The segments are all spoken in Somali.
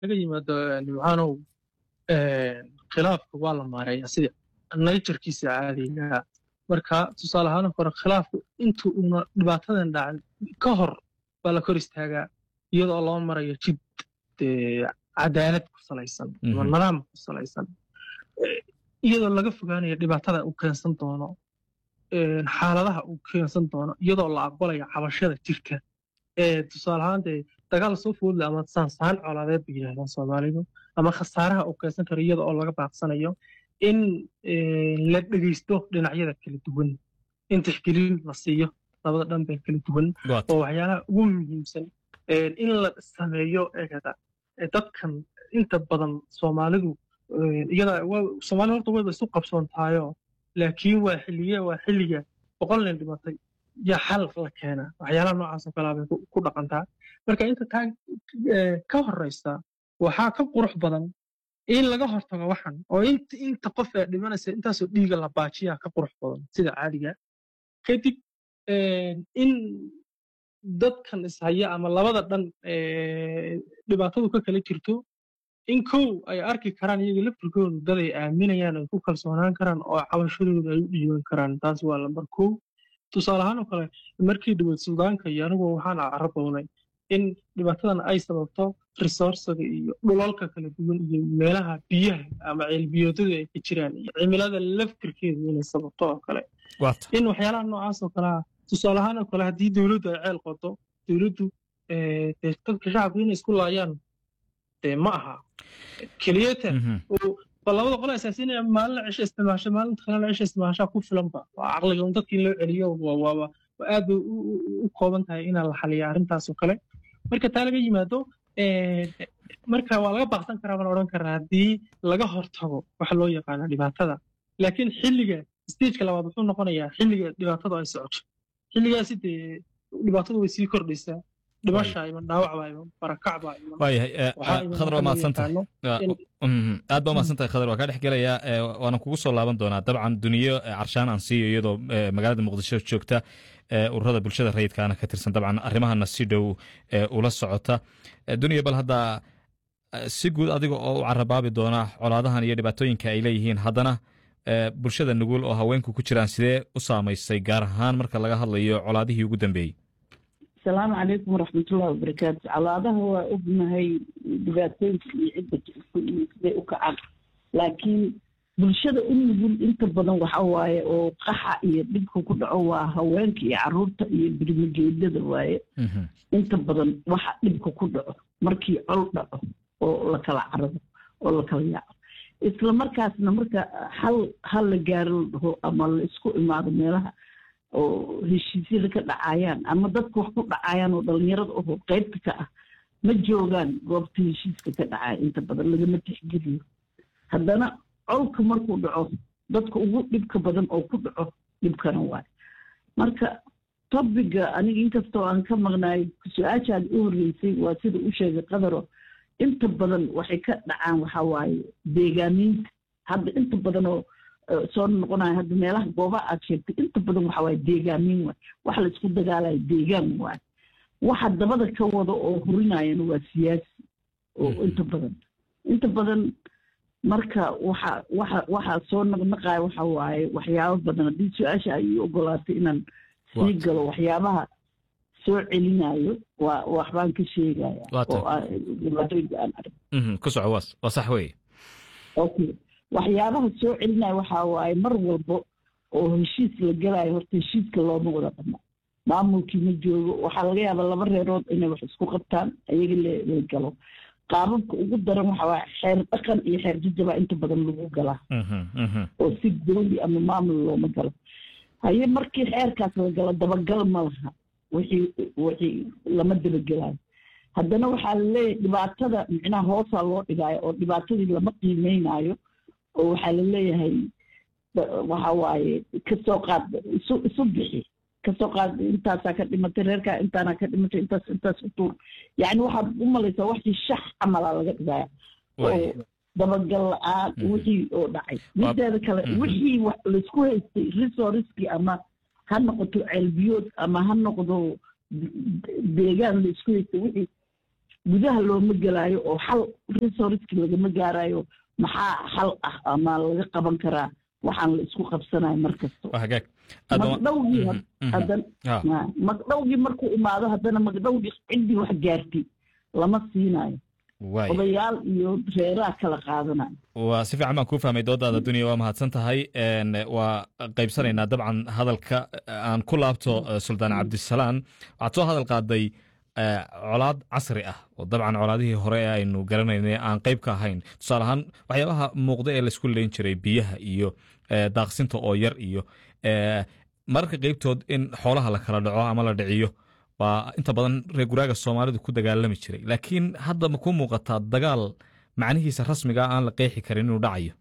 laga yimaado nimcaanow khilaafka waa la maareeya sida nayjarkiisa caadiga marka tusaale ahaan hore khilaafku inta uuna dhibaatadan dhacin ka hor baa la kor istaagaa iyadoo loo marayo jid cadaalad ku salaysan ama nidaam ku salaysan iyadoo laga fogaanayo dhibaatada uu keensan doono xaaladaha uu keensan doono iyadoo la aqbalayo cabashada jirka tusaale ahaan dee dagaal soo foodle ama saansaan colaadeed bay yidhahdaan soomaalidu ama khasaaraha uu keensan karo iyada oo laga baaqsanayo in la dhegeysto dhinacyada kala duwan in tixgelin la siiyo labada dhan bee kala duwan oo waxyaalaha ugu muhiimsan in la sameeyo eegada dadkan inta badan soomaalidu iyada soomaalida horta wayba isu qabsoontaayo laakiin waa xilliye waa xilliga boqol nin dhimatay yaa xal la keena waxyaalaha noocaas oo kalea bay ku dhaqantaa marka inta taa ka horeysa waxaa ka qurux badan in laga hortago waxan oo inta qof ee dhimanaysa intaasoo dhiiga la baajiyaa ka qurux badan sida caadiga kadib in dadkan ishaya ama labada dhan dhibaatadu ka kala jirto in kow ay arki karaan iyaga laftirkoodu dad ay aaminayaan ay ku kalsoonaan karaan oo cabashadooda ay u dhiiban karaan taas waa lambar kow tusaale ahaan oo kale markii dhaweyd suldaanka iyo anigu waxaan carabownay in dhibaatadan ay sababto resourcega iyo dhulalka kala duwan iyo meelaha biyaha ama ceelbiyoodadu ay ka jiraan iyo cimilada laftirkeedu inay sababto oo kale in waxyaalaha noocaas oo kalea tusaale ahaan oo kale haddii dowladdu ay ceel qodo dowladdu dadka shacabku inay isku laayaan dee ma aha keliyata ba labada qole asaasinaya maalina cisho isticmaasho maalinta kalena cisho isticmaashaa ku filanba waa caqliga un dadka in loo celiyo waaba aad bay u kooban tahay inaa la xaliya arrintaas oo kale marka taa laga yimaado marka waa laga baaqsan karaa baan odhan karaa haddii laga hortago waxa loo yaqaana dhibaatada laakiin xilliga stageka labaad wuxuu noqonayaa xilliga dhibaatadu ay socoto xilligaasi dee dhibaatadu way sii kordhaysaa dhimasha iman dhaawacbaa iman barakacbaa iman waayahay khadar waa mahadsantahay aad baa mahadsantahay khadar waa kaa dhex gelayaa waana kugu soo laaban doonaa dabcan duniyo carshaan aan siiyo iyadoo magaalada muqdisho joogta ururada bulshada rayidkaana ka tirsan dabcan arrimahana si dhow ula socota duniya bal hadda si guud adiga oo u carabaabi doona colaadahan iyo dhibaatooyinka ay leeyihiin haddana bulshada nugul oo haweenku ku jiraan sidee u saamaysay gaar ahaan marka laga hadlayo colaadihii ugu dambeeyey asalaamu calaykum waraxmatullahi wabarakaatu colaadaha waa ognahay dhibaatooyinka iyo cidda jirku iyo siday u kacaan laakiin bulshada u nugul inta badan waxa waaye oo qaxa iyo dhibka ku dhaco waa haweenka iyo caruurta iyo birmigeedada waaye inta badan waxa dhibka ku dhaco markii col dhaco oo la kala carado oo la kala yaaco isla markaasna marka hal hal la gaaro la dhaho ama la isku imaado meelaha oo heshiisyada ka dhacayaan ama dadka wax ku dhacayaan oo dhalinyarada oho qaybta ka ah ma joogaan goobta heshiiska ka dhacaya inta badan lagama tixgeliyo haddana colka markuu dhaco dadka ugu dhibka badan oo ku dhaco dhibkana waay marka tobiga aniga inkastoo aan ka maqnaay su-aashaad u horreysay waa sida u sheegay qadaro inta badan waxay ka dhacaan waxa waaye deegaamiinta hadda inta badan oo soo noqonayo hadda meelaha goobaha aad sheegtay inta badan waxa waaye deegaamiin waay wax la isku dagaalayo deegaan waay waxa dabada ka wada oo hurinayana waa siyaasi oo inta badan inta badan marka waxa waxa waxa soo naqnaqaya waxa waaye waxyaabo badan haddii su-aasha ay ii ogolaatay inaan sii galo waxyaabaha soo celinayo waa waxbaan ka sheegaya oo dhibaatooyinka aan arag ku soco waas waa sax weeye okay waxyaabaha soo celinaya waxaa waaye mar walba oo heshiis la galayo horta heshiiska looma wada dhama maamulkii ma joogo waxaa laga yaabaa laba reerood inay wax isku qabtaan ayaga la galo qaababka ugu daran waxa waaye xeer dhaqan iyo xeer jajaba inta badan lagu galaa oo si dowli ama maamul looma galo haye markii xeerkaas la galo dabagal ma laha wixii wixii lama dabagelayo haddana waxaa laleeyahay dhibaatada micnaha hoosaa loo dhigaayo oo dhibaatadii lama qiimeynayo oo waxaa laleeyahay waxa waaye kasoo qaad isu isu bixi kasoo qaad intaasaa ka dhimatay reerkaa intaana ka dhimatay intaas intaas u tuur yacni waxaad u malaysaa waxii shax camalaa laga dhigaya oo dabagal la-aan wixii oo dhacay mideeda kale wixii laysku haystay resourcekii ama ha noqoto ceelbiyood ama ha noqdo deegaan laysku haystay wixii gudaha looma gelaayo oo xal resourceki lagama gaarayo maxaa xal ah ama laga qaban karaa waxaan la isku qabsanayo mar kasto magdhowgii haddana magdhowgii markuu imaado haddana magdhowgii ciddii wax gaartay lama siinayo odayaal iyo reeraha kala qaadanayo waa si fiican baan kuu fahmay doodaada duniya waa mahadsan tahay waa qaybsanaynaa dabcan hadalka aan ku laabto suldaan cabdisalaan waxaad soo hadal qaaday colaad casri ah oo dabcan colaadihii hore ee aynu garanaynay aan qayb ka ahayn tusaale ahaan waxyaabaha muuqda ee laisku leyn jiray biyaha iyo daaqsinta oo yar iyo mararka qeybtood in xoolaha la kala dhaco ama la dhiciyo waa inta badan reer guraaga soomaalidu ku dagaalami jiray laakiin hadda ma ku muuqataa dagaal macnihiisa rasmiga aan la qeexi karin inuu dhacayo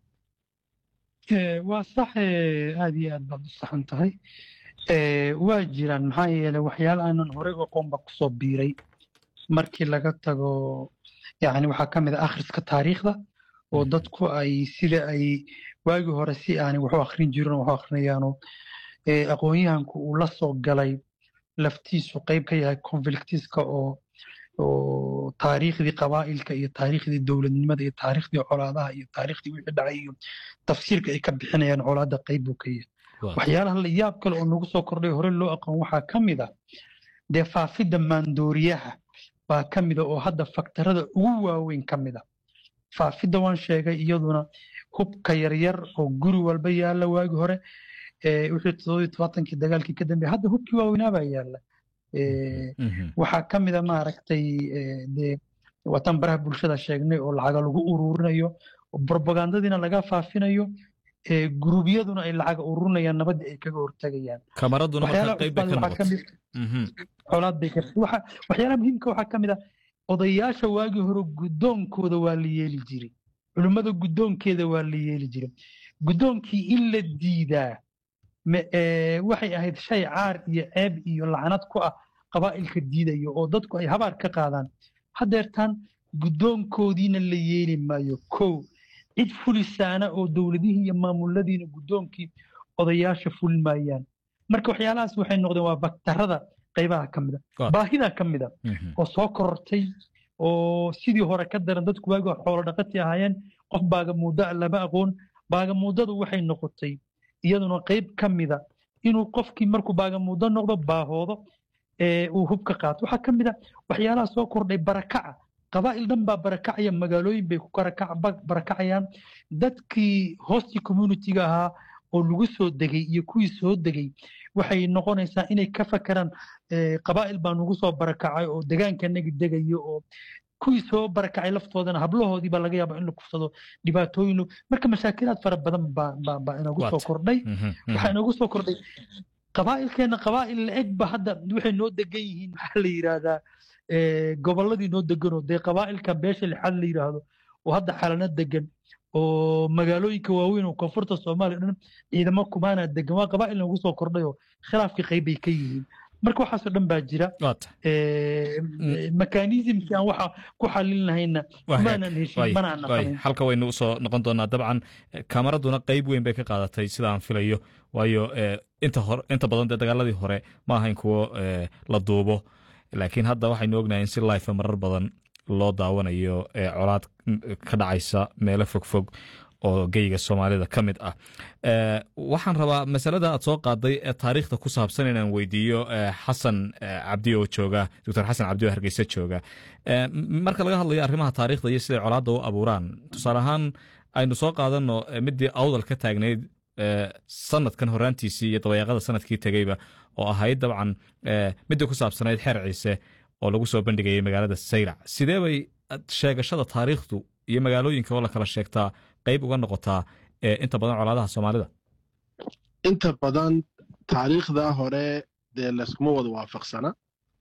waa sax aad iyo aad baad u saxan tahay waa jiraan maxaa yeeley waxyaala aanan horey aqoonba kusoo biiray markii laga tago yani waxaa ka mid a akhriska taariikhda oo dadku ay sida ay waagii hore si aanay waxu akhrin jirin waxu akhrinayaano aqoon-yahanku uu la soo galay laftiisu qayb ka yahay conflictiska oo oo taariikhdii qabaa'ilka iyo taariikhdii dowladnimada iyo taariikhdii colaadaha iyo taariikhdii wixii dhacay iyo tafsiirka ay ka bixinayaan colaadda qayb buu ka yahay waxyaalaha la yaab kale oo nagu soo kordhay hore loo aqoon waxaa ka mid a dee faafidda maandooriyaha baa ka mida oo hadda faktarada ugu waaweyn ka mid a faafidda waan sheegay iyaduna hubka yaryar oo guri walba yaalla waagi hore wixii toddobiyo tobaatankii dagaalkii ka dambeeyay hadda hubkii waaweynaa baa yaalla waxaa ka mid a maaragtay dee wataan baraha bulshada sheegnay oo lacaga lagu ururinayo propagandadiina laga faafinayo guruubyaduna ay lacaga ururinayaan nabadda ay kaga hortagayaan kamaraduna marka qayb bay ka noqotay colaad bay ka waxyaalaha muhiimka waxaa ka mid a odayaasha waagii hore guddoonkooda waa la yeeli jiray culimmada guddoonkeeda waa la yeeli jiray guddoonkii in la diidaa waxay ahayd shay caar iyo ceeb iyo lacnad ku ah qabaa'ilka diidayo oo dadku ay habaar ka qaadaan haddeertaan guddoonkoodiina la yeeli maayo kow cid fulisaana oo dowladihii iyo maamuladiina guddoonkii odayaasha fulin maayaan marka waxyaalahaas waxay noqdeen waa baktarada qaybaha ka mida baahidaa ka mida oo soo korortay oo sidii hore ka daran dadku waagi xoolo dhaqati ahaayeen qof baagamuudda lama aqoon baagamuuddadu waxay noqotay iyaduna qayb ka mida inuu qofkii markuu baagamuuddo noqdo baahoodo uu hubka qaato waxaa ka mid a waxyaalaha soo kordhay barakaca qabaa'il dhan baa barakacaya magaalooyin bay ku barakacayaan dadkii hostii communitiga ahaa oo lagu soo degay iyo kuwii soo degay waxay noqonaysaa inay ka fakeraan qabaa'il baa nagu soo barakacay oo degaankanagi degayo oo kuwii soo barakacay laftoodana hablahoodii baa laga yaaba in la kufsado dhibaatooyin marka mashaakilaad fara badan baa inagu soo kordhay waxaa inagu soo kordhay qabaa'ilkeena qabaa'il la-eg ba hadda waxay noo degan yihiin maxaa la yidhaahdaa gobolladii noo deganoo dee qabaa'ilka beesha lixaad la yidhaahdo oo hadda xalana degan oo magaalooyinka waaweyn oo koonfurta soomaaliya dhan ciidamo kumaana degan waa qabaa'il nagu soo kordhay oo khilaafkii qayb bay ka yihiin marka waxaasoo dhan baa jira mekanismkii aan waxa ku xalin lahayna maanan heshin mana aan naqanin halka waynu usoo noqon doonaa dabcan kamaraduna qayb weyn bay ka qaadatay sida aan filayo waayo inta hore inta badan dee dagaaladii hore ma ahayn kuwo la duubo laakiin hadda waxaynu ognahay in si life marar badan loo daawanayo colaad ka dhacaysa meelo fogfog oo geyga soomaalida ka mid ah waxaan rabaa masalada aad soo qaaday ee taariikhda ku saabsan inaan weydiiyo xasan cabdi oo jooga doctor xasan cabdi oo hargeysa jooga marka laga hadlayo arrimaha taariikhda iyo siday colaadda u abuuraan tusaale ahaan aynu soo qaadano midii awdal ka taagnayd sanadkan horaantiisii iyo dabayaaqada sanadkii tegeyba oo ahayd dabcan midii ku saabsanayd xeer ciise oo lagu soo bandhigayay magaalada saylac sidee bay sheegashada taariikhdu iyo magaalooyinka oo la kala sheegtaa qayb uga noqotaa inta badan colaadaha soomaalida inta badan taariikhda hore dee layskuma wada waafaqsana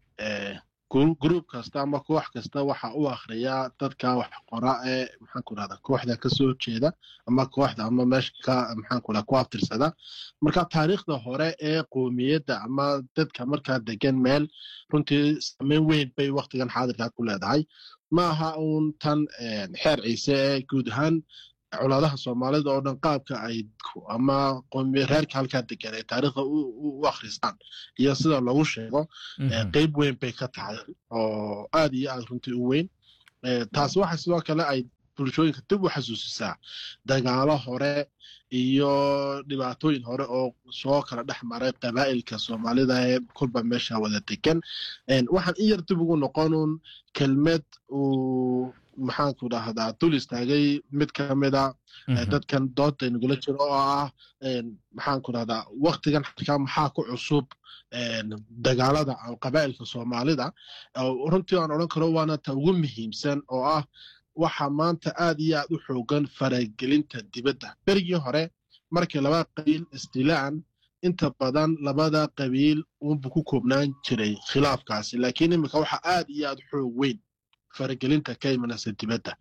gruub kasta ama koox kasta waxa u akhriyaa dadka wax qora ee maxaanku rahda kooxda ka soo jeeda ama kooxda ama meesha ka maxaanku rahda ku abtirsada marka taariikhda hore ee qoomiyadda ama dadka markaa degan meel runtii saameyn weyn bay waktigan xaadirkaa ku leedahay ma aha uun tan xeer ciise ee guud ahaan colaadaha soomaalida oo dhan qaabka ay ama reerka halkaa degan ay taariikhda u akhristaan iyo sida lagu sheego qeyb weyn bay ka tahay oo aad iyo aad runtii u weyn taas waxa sidoo kale ay bulshooyinka dib u xasuusisaa dagaalo hore iyo dhibaatooyin hore oo soo kala dhex maray qabaa'ilka soomaalida ee kulba meesha wada degan waxaan in yar dib ugu noqonuun kelmed uu maxaanku dhahdaa dul istaagay mid ka mida dadkan dooda nagula jiro oo ah maxaanku dhahdaa waktigan xataa maxaa ku cusub dagaalada qabaa'ilka soomaalida runtii aan odhan karo waana ta ugu muhiimsan oo ah waxaa maanta aad iyo aad u xoogan faragelinta dibadda berigii hore markii laba qabiil isdilaan inta badan labada qabiil unbu ku koobnaan jiray khilaafkaasi laakiin iminka waxaa aad iyo aad xoog weyn faragelinta ka imanaysa dibadda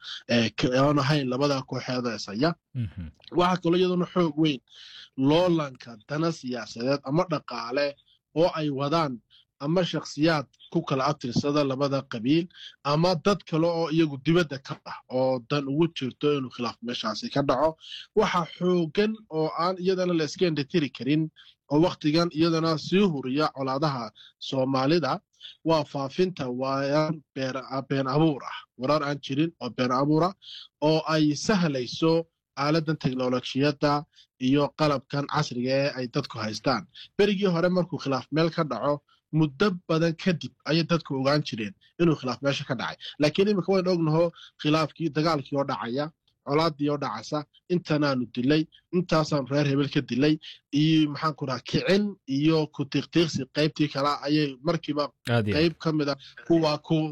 aan ahayn labada kooxeeda isaya waxaa kaloo iyaduna xoog weyn loolanka dana siyaasadeed ama dhaqaale oo ay wadaan ama shakhsiyaad ku kala abtirsada labada qabiil ama dad kale oo iyagu dibadda ka ah oo dan ugu jirto inuu khilaaf meeshaasi ka dhaco waxa xoogan oo aan iyadana la iska endhatiri karin oo wakhtigan iyadana sii huriya colaadaha soomaalida waa faafinta waayaan been abuur ah warar aan jirin oo been abuura oo ay sahlayso aaladan teknolojiyadda iyo qalabkan casriga ee ay dadku haystaan berigii hore markuu khilaaf meel ka dhaco muddo badan kadib ayay dadku ogaan jireen inuu khilaaf meesha ka dhacay laakiin iminka waynu ognaho khilaafkii dagaalkii oo dhacaya colaadii oo dhacaysa intanaanu dilay intaasaanu reer hebel ka dilay iyo maxaanku dhaha kicin iyo ku tiiqtiiqsi qaybtii kale ayay markiiba qayb ka mida kuwa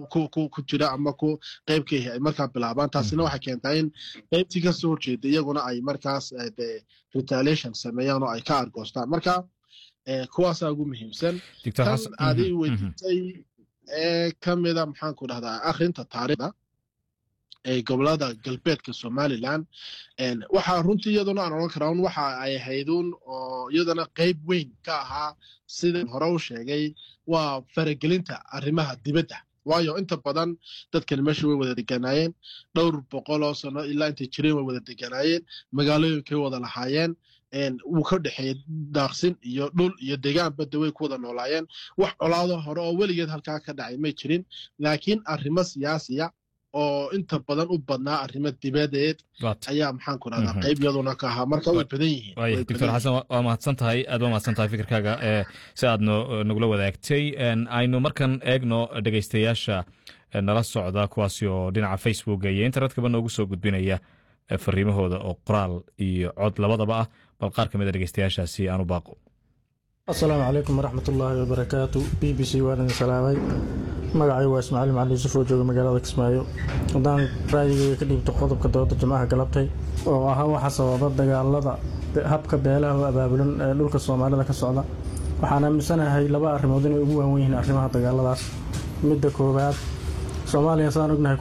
ku jira ama ku qayb ka yahi ay markaa bilaabaan taasina waxay keentaa in qaybtii ka soo horjeeda iyaguna ay markaas retaliation sameeyaan oo ay ka argoostaan marka kuwaasaa ugu muhiimsan tan aaday weydiisay ee ka mida maxaanku dhahdaa akhrinta taariikhda ee gobolada galbeedka somalilan waxaa runtii iyaduna aan odhan karaa un waxa ay hayduun oo iyadana qayb weyn ka ahaa sidaan hore u sheegay waa faragelinta arrimaha dibadda waayo inta badan dadkani meesha way wada deganaayeen dhowr boqol oo sano ilaa intay jireen way wada deganaayeen magaalooyinkay wada lahaayeen wuu ka dhexeeyey daaqsin iyo dhul iyo degaan badda way ku wada noolaayeen wax colaado hore oo weligeed halkaa ka dhacay may jirin laakiin arrimo siyaasiya oo inta badan u badnaa arrimo dibadeed ayaa maxaan ku dhahdaa qayb yaduna ka ahaa marka way badan yihiin doctor xasan waa mahadsan tahay aad waa mahadsan tahay fikirkaaga si aad nagula wadaagtay aynu markan eegno dhegeystayaasha nala socda kuwaasi oo dhinaca facebooka iyo internetkaba noogu soo gudbinaya fariimahooda oo qoraal iyo cod labadaba ah bal qaar ka mid a dhegeystayaashaasi aanu baaqo asalaamu calaykum waraxmat ullaahi wabarakaatu b b c waan idin salaamay magacay waa ismaaciil macali yuusuf oo jooga magaalada kismaayo haddaan raayigeyga ka dhiibto qodobka dooda jimcaha galabtay oo ahaa waxa sababa dagaalada habka beelaha oo abaabulan ee dhulka soomaalida ka socda waxaan aaminsanahay laba arrimood inay ugu waawen yihiin arrimaha dagaaladaas midda koowaad soomaaliya saan ognahay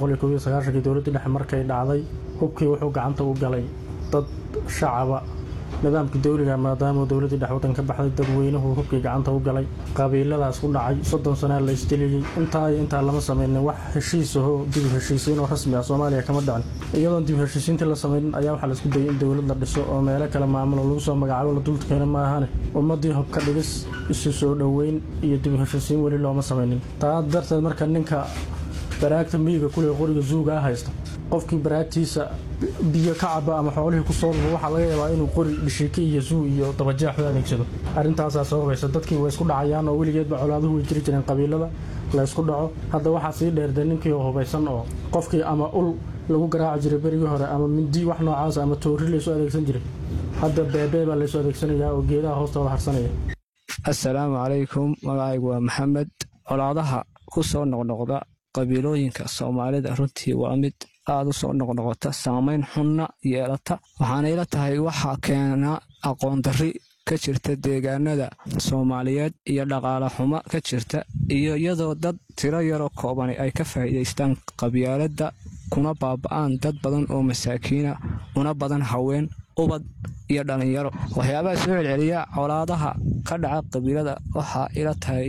kii dowladdii dhexe markay dhacday hubkii wuxuu gacanta u galay dad shacaba nidaamkii dowliga maadaama dowladdii dhex waddan ka baxday dadweynuhu hubkii gacanta u galay qabiiladaas ku dhacay soddon sanaa la isdiliyey intaa iyo intaa lama samaynin wax heshiisahoo dib heshiisiinoo rasmi ah soomaaliya kama dhicin iyadoon dib heshiisiintii la samaynin ayaa waxaa laisku dayay in dowlad la dhiso oo meelo kale maamulo lagu soo magacaabo la dulkeena maahane ummaddii hubka dhigis isu soo dhoweyn iyo dib heshiisiin weli looma samaynin taa darteed marka ninka baraagta miyiga kuliga qoriga zuuga ah haysta qofkii baraagtiisa biyo ka caba ama xoolihii ku soo lubo waxaa laga yaabaa inuu qori dhishiike iyo zuu iyo dabajeex u adeegsado arrintaasaa sababaysa dadkii way isku dhacayaan oo weligeedba colaaduhu way jiri jireen qabiilada la ysku dhaco hadda waxaa sii dheerde ninkii oo hubaysan oo qofkii ama ul lagu garaaci jiray berigii hore ama mindi wax noocaas ama toori laysu adeegsan jiray hadda beebee baa laysu adeegsanayaa oo geedaha hoostooda harsanaya assalaamu calaykum magacaygu waa maxamed colaadaha ku soo noqnoqda qabiilooyinka soomaalida runtii waa mid aada u soo noqnoqota saamayn xunna yeelata waxaana ila tahay waxaa keena aqoondarri ka jirta deegaanada soomaaliyeed iyo dhaqaale xumo ka jirta iyo iyadoo dad tiro yaroo koobani ay ka faa'iidaystaan qabyaaladda kuna baaba'aan dad badan oo masaakiina una badan haween ubad iyo dhallinyaro waxyaabaha soo celceliya colaadaha ka dhaca qabiilada waxaa ila tahay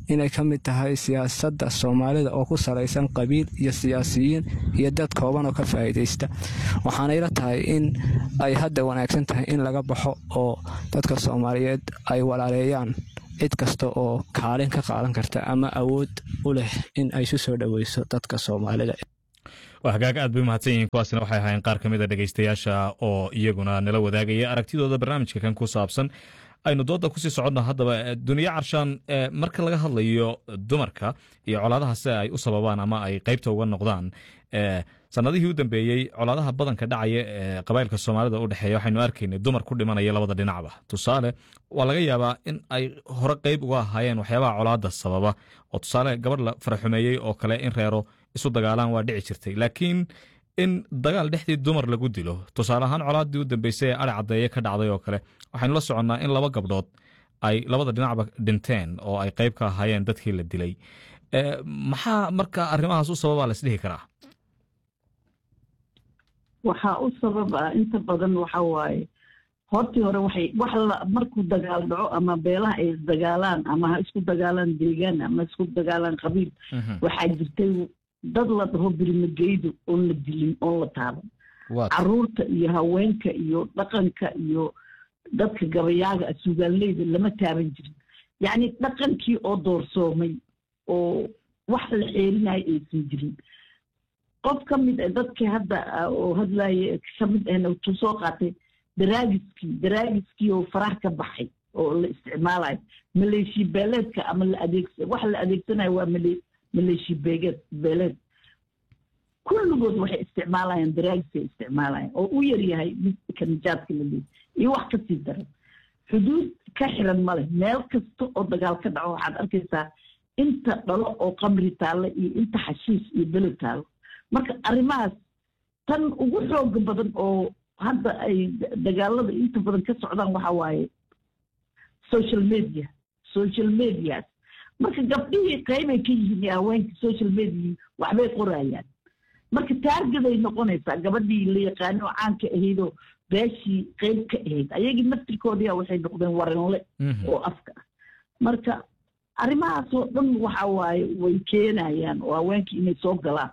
inay ka mid tahay siyaasadda soomaalida oo ku salaysan qabiil iyo siyaasiyiin iyo dad kooban oo ka faa'iidaysta waxaana ila tahay in ay hadda wanaagsan tahay in laga baxo oo dadka soomaaliyeed ay walaaleeyaan cid kasta oo kaalin ka qaadan karta ama awood u leh in ay su soo dhoweyso dadka soomaalida waa hagaag aad bay umahadsan yihiin kuwaasina waxay ahaayeen qaar ka mid a dhegeystayaasha oo iyaguna nala wadaagaya aragtidooda barnaamijka kan ku saabsan aynu dooda kusii soconno haddaba duniya carshaan marka laga hadlayo dumarka iyo colaadaha si ay u sababaan ama ay qeybta uga noqdaan sanadihii u dambeeyey colaadaha badanka dhacaya ee qabailka soomaalida u dhexeeya waxaynu arkaynay dumar ku dhimanaya labada dhinacba tusaale waa laga yaabaa in ay hore qeyb uga ahaayeen waxyaabaha colaada sababa oo tusaale gabadh la faraxumeeyey oo kale in reero isu dagaalaan waa dhici jirtay laakiin in dagaal dhexdii dumar lagu dilo tusaale ahaan colaadii u dambeysay ee ari caddeeye ka dhacday oo kale waxaynu la soconnaa in laba gabdhood ay labada dhinacba dhinteen oo ay qeyb ka ahaayeen dadkii la dilay maxaa marka arrimahaas u sababaa la isdhihi karaa waxaa u sabab ah inta badan waxa waaye hortii hore waxay wax la markuu dagaal dhaco ama beelaha ay isdagaalaan ama ha isku dagaalaan deegaan ama isku dagaalaan qabiil waxaa jirtay dad la dhaho birimageydu oon la dilin oon la taaban caruurta iyo haweenka iyo dhaqanka iyo dadka gabayaaga suugaaleyda lama taaban jirin yacni dhaqankii oo doorsoomay oo wax la xeerinayo aysan jirin qof ka mid a dadkii hadda oo hadlaaye ka mid ahna wuxuu soo qaatay daraagiskii daraagiskii oo faraha ka baxay oo la isticmaalayo maleeshi beeleedka ama la adeegsa wax la adeegsanayo waa male maleeshi beegeed beeleed kulligood waxay isticmaalayaan daraagiskay isticmaalayaan oo u yar yahay midka nijaadka la leeyahy iyo wax kasii daran xuduud ka xiran male meel kasta oo dagaal ka dhaco waxaad arkaysaa inta dhalo oo qamri taalla iyo inta xashiis iyo beled taallo marka arrimahaas tan ugu xooga badan oo hadda ay dagaalada inta badan ka socdaan waxa waaye social media social medias marka gabdhihii qaybay ka yihiin haweenkii social media waxbay qorayaan marka taargaday noqonaysaa gabadhii la yaqaano oo caanka ahaydoo beeshii qayb ka ahayd ayagii naftirkoodiia waxay noqdeen waranle oo afka ah marka arrimahaasoo dhan waxa waaye way keenayaan oo haweenkii inay soo galaan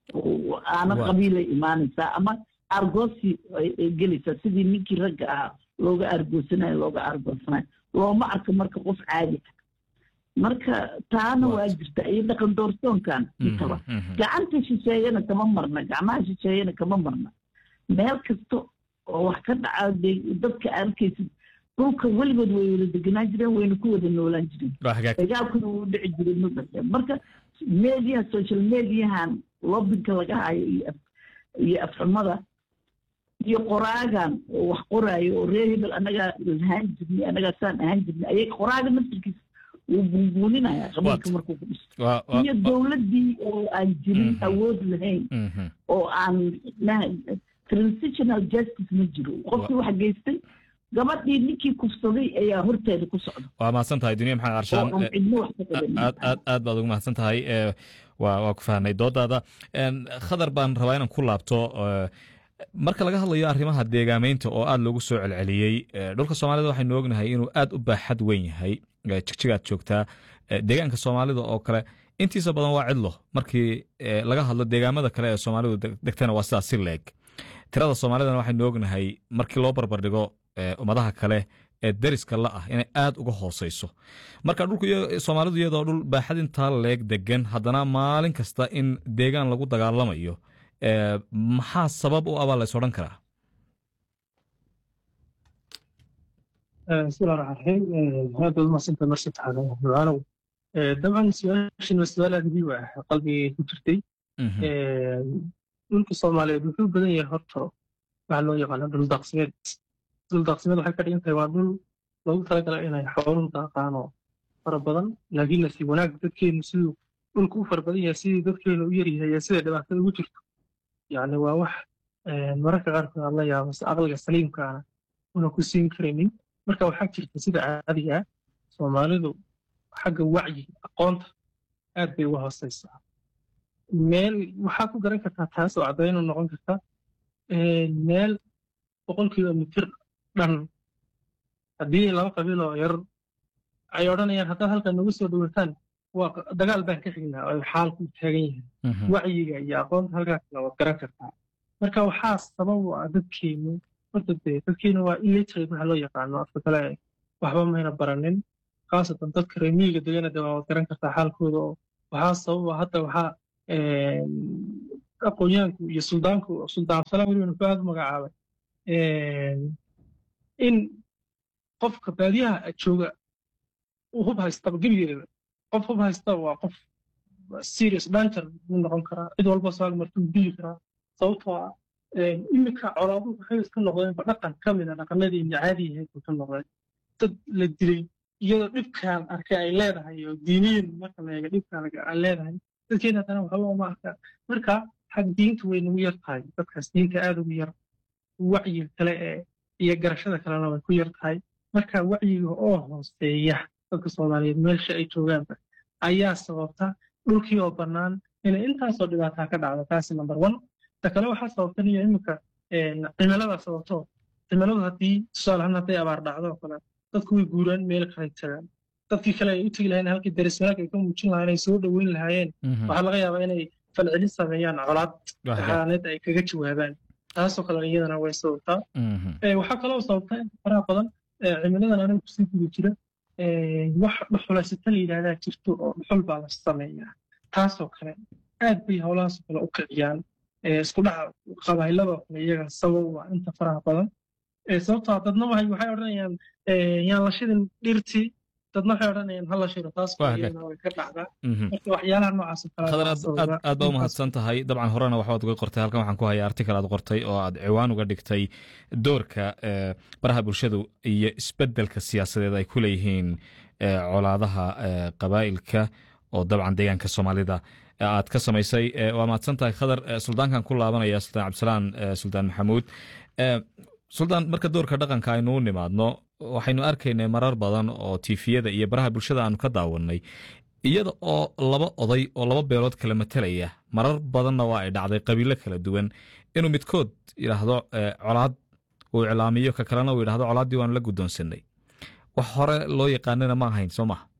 aana qabiilay imaanaysaa ama argoosi ay gelaysaa sidii ninkii ragga ahaa looga argoosanayo looga argoosanayo looma arko marka qof caadi ah marka taana waa jirta iyo dhaqan doorsoonkan intaba gacanta shisheeyana kama marna gacmaha shisheeyana kama marna meel kasta oo wax ka dhaca dadka arkaysid dhulka weligood way wada deganaan jireen wayna ku wada noolaan jireen dagaalkuna wuu dhici jiray mudda marka mediaha social mediahan lobinka laga hayo iyo afxumada iyo qoraagan oo wax qoraayo oo reer hebel annagaa lahaan jirnay annagaa saan ahaan jirnay ayay qoraaga naftirkiisa wuu bunbuuninaya qabiilka markuu ku dhisto iyo dowladdii oo aan jirin awood lahayn oo aan transitional justice ma jiro qofkii wax geystay gabadhii ninkii kufsaday ayaa horteeda ku socda waa mahadsan tahay duniya maxamed carshaan aad aad aad baad ugu mahadsan tahay waa waa ku fahnay doodaada khadar baan rabaa inaan ku laabto marka laga hadlayo arrimaha deegaameynta oo aad loogu soo celceliyey dhulka soomaalida waxaynu ognahay inuu aad u baaxad weyn yahay jigjigaad joogtaa deegaanka soomaalida oo kale intiisa badan waa cidlo markii laga hadlo deegaamada kale ee soomaalidu degtana waa sidaas si leeg tirada soomaalidana waxaynu ognahay markii loo barbardhigo ummadaha kale ee deriska la ah inay aad uga hooseyso marka dhulku soomaalidu iyadoo dhul baaxad intaa leeg degan haddana maalin kasta in deegaan lagu dagaalamayo maxaa sabab u abaa lays odhan karaa bismillahi raxmaan raxiim aad baad umahadsanta mar saddexaad ducaanow dabcan su-aashan waa su-aal aad muhiim ah qalbigay ku jirtay dhulka soomaaliyeed wuxuu badan yahay horta waxaa loo yaqaana dhul daaqsimeed dhul daaqsimeed waxay ka dhigan tahay waa dhul loogu talagalay inay xooluhu daaqaano fara badan laakiin nasiib wanaag dadkeenu siduu dhulku u fara badan yahay sidii dadkeenu u yaryahay iyo sida dhibaatada ugu jirto yacni waa wax mararka qaarkood aad la yaabo se aqliga saliimkaana una ku siin karaynin marka waxaa jirta sida caadiga ah soomaalidu xagga wacyi aqoonta aad bay uga hooseysaa meel waxaa ku garan kartaa taas oo caddaynu noqon karta meel boqol kilomitir dhan haddii laba qabiil oo yar ay odhanayaan haddaad halkan nagu soo dhawataan waa dagaal baan ka xignaa oo xaalku taagan yahay wacyiga iyo aqoonta halkaasna waad garan kartaa marka waxaa sabab u ah dadkeenu horta dee dadkeenu waa illiterate waxa loo yaqaano afka kale waxba mayna baranin khaasatan dadka reer miyiga degana de waad garan kartaa xaalkooda oo waxaa sabab ah hadda waxaa aqoonyahanku iyo suldaanku suldaan absalaan weliba nufaad u magacaabay in qofka baadiyaha jooga uu hub haystaba gebigeeda qof hub haysta waa qof serious danger buu noqon karaa cid walba saag martuu dili karaa sababtoo ah iminka colaaduhu waxay iska noqdeenba dhaqan ka mid a dhaqanadiina caadi ahayd buu ka noqday dad la dilay iyadoo dhibkaan arkay ay leedahay oo diiniyin marka la eega dhibkaan ay leedahay dadkeena haddana waxba uma arkaa marka xag diinta way nagu yar tahay dadkaas diinta aada ugu yar wacyiga kale ee iyo garashada kalena way ku yar tahay marka wacyiga oo hooseeya dadka soomaaliyeed meelsha ay joogaanba ayaa sababta dhulkii oo bannaan inay intaasoo dhibaataa ka dhacdo taasi number one ta kale waxaa sababtan iyo iminka cimilada sababto cimiladu haddii tusaalahaan hadday abaar dhacdo oo kale dadku way guuraan meel kale tagaan dadkii kale ay u tegi lahayn halkii daris wanaag ay ka muujin lahayn ay soo dhoweyn lahaayeen waxaa laga yaabaa inay falcelin sameeyaan colaad xaaneed ay kaga jawaabaan taasoo kale iyadana way sababtaa waxaa kaloo sababta in faraha badan cimiladan aniga kusii guda jira wax dhuxulaysata la yidhahdaa jirto oo dhuxul baa la sameeyaa taasoo kale aad bay howlahaas kale u kiciyaan isku dhaca qabaayladoo kale iyaga sabab waa inta faraha badan sababtaa dadna waxay odhanayaan yaan la shidin dhirtii dadna waxay odhanayaan hala shiro taas iyadana way ka dhacdaa marka waxyaalaha noocaas khadar aad baa u mahadsan tahay dabcan horena waxbaad uga qortay halkan waxaan ku hayaa artikal aad qortay oo aad ciwaan uga dhigtay doorka baraha bulshadu iyo isbeddelka siyaasadeed ay ku leeyihiin colaadaha qabaa'ilka oo dabcan deegaanka soomaalida aad ka samaysay waa mahadsan tahay khadar suldaankan ku laabanaya suldaan cabdisalaan suldaan maxamuud suldaan marka doorka dhaqanka aynu u nimaadno waxaynu arkaynay marar badan oo tiifiyada iyo baraha bulshada aanu ka daawannay iyada oo laba oday oo laba beelood kala matelaya marar badanna waa ay dhacday qabiilo kala duwan inuu midkood yidhaahdo colaad uu iclaamiyo ka kalena uu yidhahdo colaaddii waanu la guddoonsanay wax hore loo yaqaanana ma ahayn soo maha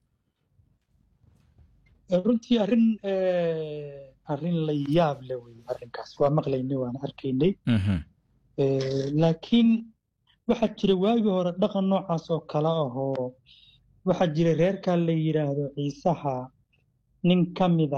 runtii arrin arrin la yaab le wey arrinkaas waa maqlaynay waan arkaynay laakiin waxaa jira waagii hore dhaqan noocaas oo kale ahoo waxaa jira reerkaa la yidhaahdo ciisaha nin ka mida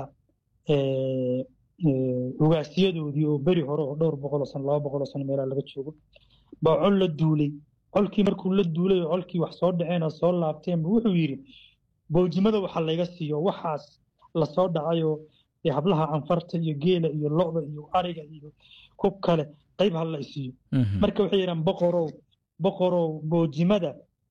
ugaasyadoodii oo beri hore oo dhowr boqoloo sano laba boqoloo sano meelaa laga joogo baa col la duulay colkii markuu la duulay oo colkii wax soo dhaceen oo soo laabteenba wuxuu yidhi boojimada waxa layga siiyo waxaas lasoo dhacayoo hablaha canfarta iyo geela iyo lo'da iyo ariga iyo kub kale qayb ha la isiiyo marka waxay yidhahan boqorow boqorow boojimada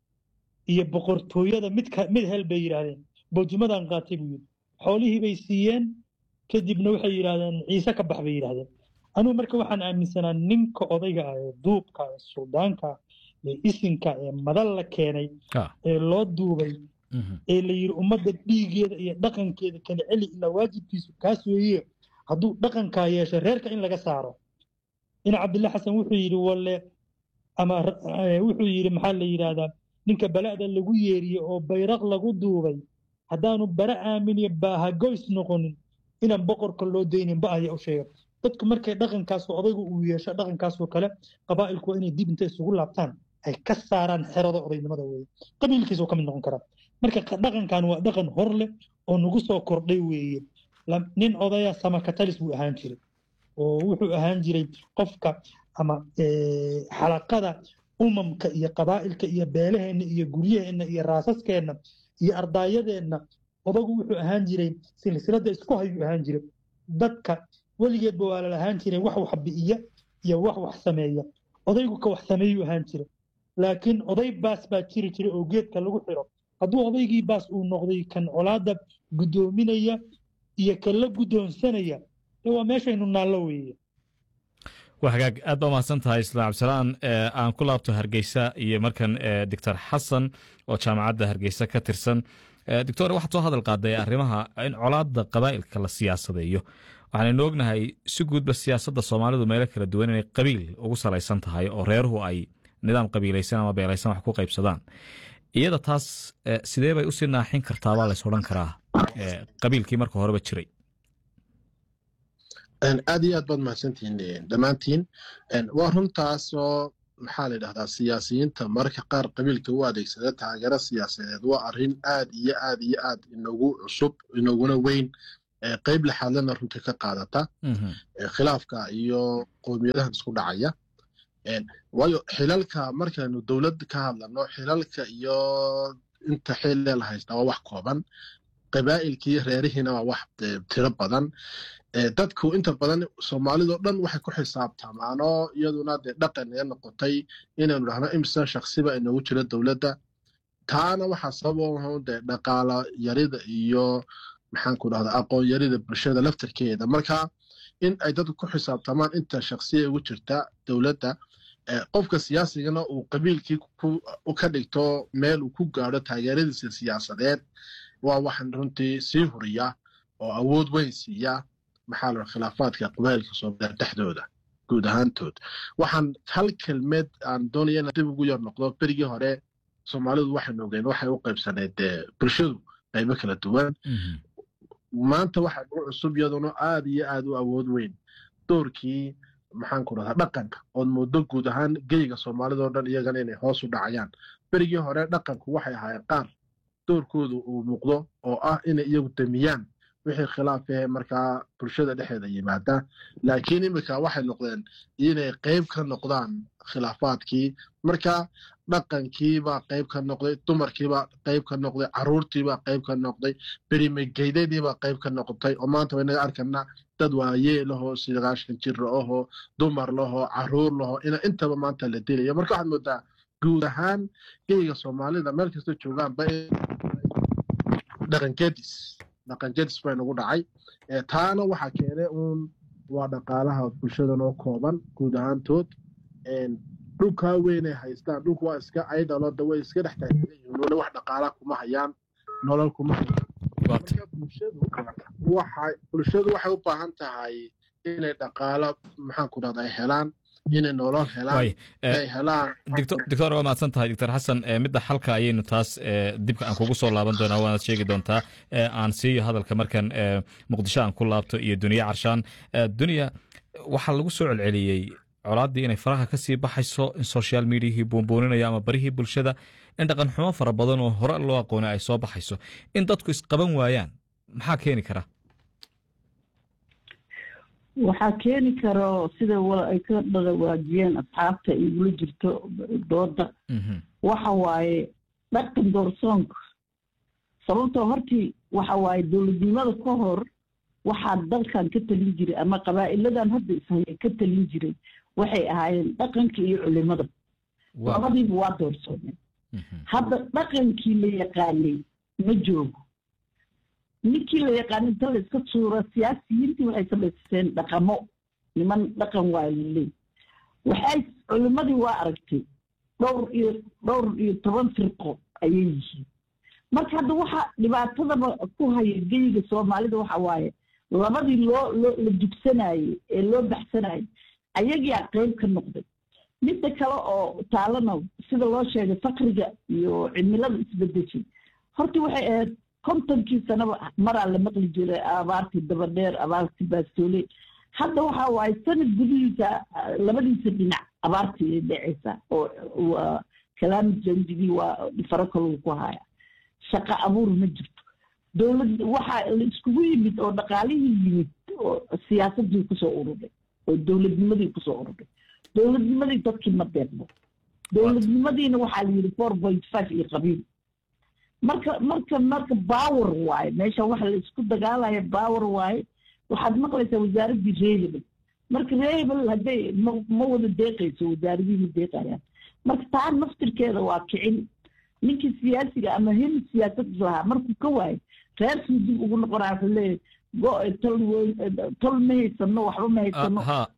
iyo boqortooyada mid mid hel bay yidhaahdeen boojimadan qaatay buu yidhi xoolihii bay siiyeen kadibna waxay yidhaahdeen ciise ka bax bay yidhaahdeen anugu marka waxaan aaminsanaa ninka odayga ah ee duubka ee suldaanka ee isinka ee madal la keenay ee loo duubay ee la yidhi ummadda dhiigeeda iyo dhaqankeeda kala celi ilaa waajibkiisu kaas weeye hadduu dhaqankaa yeesho reerka in laga saaro in cabdillah xasan wuxuu yidhi walle ama wuxuu yidhi maxaa la yidhaahdaa ninka bala'da lagu yeeriye oo bayraq lagu duubay haddaanu bara aaminiyo baahagoys noqonin inaan boqorka loo daynin ba aya u sheega dadku markay dhaqankaas odaygu uu yeesho dhaqankaasoo kale qabaa'ilku waa inay dib inta isugu laabtaan ay ka saaraan xerada odaynimada weeye qabiilkiisuu ka mid noqon karaa marka dhaqankan waa dhaqan hor leh oo nagu soo kordhay weeye nin odaya samakatalis buu ahaan jiray oo wuxuu ahaan jiray qofka ama xalaqada umamka iyo qabaa'ilka iyo beelaheenna iyo guryaheenna iyo raasaskeenna iyo ardaayadeenna odagu wuxuu ahaan jiray silsilada isku hayuu ahaan jiray dadka weligeedba waa lalahaan jiray wax wax bi'iya iyo wax wax sameeya odaygu ka wax sameeyuu ahaan jiray laakiin oday baas baa jiri jiray oo geedka lagu xiro hadduu odaygii baas uu noqday kan colaadda guddoominaya iyo kan la guddoonsanaya waa meeshaynu naallo weeye waa hagaag aad baa mahadsan tahay islaan cabdisalaan aan ku laabto hargeysa iyo markan doctor xasan oo jaamacadda hargeysa ka tirsan doctor waxaad soo hadal qaaday arrimaha in colaadda qabaa'ilka la siyaasadeeyo waxaanaynu ognahay si guudba siyaasadda soomaalidu meelo kala duwan inay qabiil ugu salaysan tahay oo reeruhu ay nidaam qabiilaysan ama beelaysan wax ku qaybsadaan iyada taas sidee bay usii naaxin kartaa baa lays odhan karaa qabiilkii marka horeba jiray aad iyo aad baad mahadsantihiin dhammaantiin waa runtaasoo maxaa la yidhahdaa siyaasiyiinta mararka qaar qabiilka u adeegsada taageero siyaasadeed waa arrin aad iyo aad iyo aad inagu cusub inaguna weyn qeyb lexaadlana runtii ka qaadata khilaafka iyo qowmiyadahan isku dhacaya waayo xilalka markaynu dowlad ka hadlano xilalka iyo inta xillee la haystaa waa wax kooban qabaa'ilkii reerihiina waa wax tiro badan dadku inta badan soomaalidao dhan waxay ku xisaabtamaanoo iyaduna dee dhaqan ee noqotay inaynu dhahno imsa shaksiba inagu jiro dowladda taana waxaa sabab dee dhaqaala yarida iyo maxaanku dhahda aqoon yarida bulshada laftarkeeda marka in ay dadku ku xisaabtamaan inta shaksiya ugu jirta dowladda qofka siyaasigana uu qabiilkii ka dhigto meel uu ku gaadho taageeradiisa siyaasadeed waa waxaan runtii sii huriya oo awood weyn siiya maxaa la khilaafaadka qabaa'ilka soomaaliya dhexdooda guud ahaantood waxaan hal kelmed aan doonaya inaan dib ugu yar noqdo berigii hore soomaalidu waxaynu ogeen waxay u qaybsaneyd bulshadu qaybo kala duwan maanta waxaa ugu cusub iyaduna aad iyo aad u awood weyn doorkii maxaanku rahdaa dhaqanka ood moodo guud ahaan geyga soomaalidao dhan iyagana inay hoos u dhacayaan berigii hore dhaqanku waxay ahaayeen qaar doorkoodu uu muuqdo oo ah inay iyagu damiyaan wixii khilaaf ahe markaa bulshada dhexeeda yimaada laakiin iminka waxay noqdeen inay qeyb ka noqdaan khilaafaadkii marka dhaqankiibaa qeyb ka noqday dumarkiibaa qeyb ka noqday caruurtiibaa qeyb ka noqday berimegeydadiibaa qeyb ka noqotay oo maanta waynaga arkanaa dad waayee lahoo sagaashan jira ahoo dumar lahoo caruur lahoo ina intaba maanta la dilayo marka waxaad moodaa guud ahaan geyga soomaalida meel kasta joogaanba dhaqankedis dhaqankedis bay nagu dhacay taana waxaa keenay uun waa dhaqaalaha bulshadan oo kooban guud ahaantood dhulkaa weynay haystaan dhulku waa iska aydaloda way iska dhex taagyihiin weli wax dhaqaala kuma hayaan nolol kuma hayaan bulshadu waxay u baahan tahay inay dhaqaalo maxaanku dhahda ay helaan inay nolol helaan ay helaan doctor waa mahadsan tahay doctor xasan midda xalka ayaynu taas dibka aan kugu soo laaban doonaa waanaad sheegi doontaa aan siiyo hadalka markan muqdisho aan ku laabto iyo duniya carshaan duniya waxaa lagu soo celceliyey colaaddii inay faraha ka sii baxayso in social mediahii buunbuuninaya ama barihii bulshada in dhaqan xumo fara badan oo hore loo aqoonay ay soo baxayso in dadku isqaban waayaan maxaa keeni kara waxaa keeni karo sida ay ka dhalawaajiyeen asxaabta igula jirto dooda waxa waaye dhaqan doorsoonka sababtoo hortii waxa waaye dowladnimada ka hor waxaa dalkan ka talin jiray ama qabaa'iladan hadda ishaya ka talin jiray waxay ahaayeen dhaqanka iyo culimada labadiiba waa doorsoomeen hadda dhaqankii la yaqaanay ma joogo ninkii la yaqaanay inta la iska suura siyaasiyiintii waxay samaysteen dhaqamo niman dhaqan waa laleey waxay culimadii waa aragtay dhowr iyo dhowr iyo toban firqo ayay yihiin marka hadda waxa dhibaatadaba ku haya geyiga soomaalida waxa waaye labadii loo loo la dugsanayey ee loo baxsanayay ayagiyaa qeyb ka noqday midda kale oo taalana sida loo sheegay fakriga iyo cimilada isbedeshay horta waxay ahayd kontonkii sanaba maraa la maqli jiray abaartii dabadheer abaartii baastoole hadda waxa waaye sanad gudihiisa labadiisa dhinac abaartii ay dhacaysaa oo waa kalaamid jandigii waa faro kaluu ku haya shaqo abuur ma jirto dowlad waxaa la iskugu yimid oo dhaqaalihii yimid oo siyaasadii kusoo ururay oo dowladnimadii kusoo ururay dowladnimadii dadkii ma deeqdo dowladnimadiina waxaa la yidhi four point five iyo qabiil marka marka marka power waaye meesha waxa la isku dagaalaya power waaye waxaad maqlaysaa wasaaraddii reehebel marka reehebel hadday ma ma wada deeqayso wasaaradii ma deeqayaan marka taa naftirkeeda waa kicin ninkii siyaasiga ama hil siyaasad lahaa markuu ka waayo reerkii dib ugu noqonaya wuxuu leeyahay go tol weyn tol ma haysano waxba ma haysano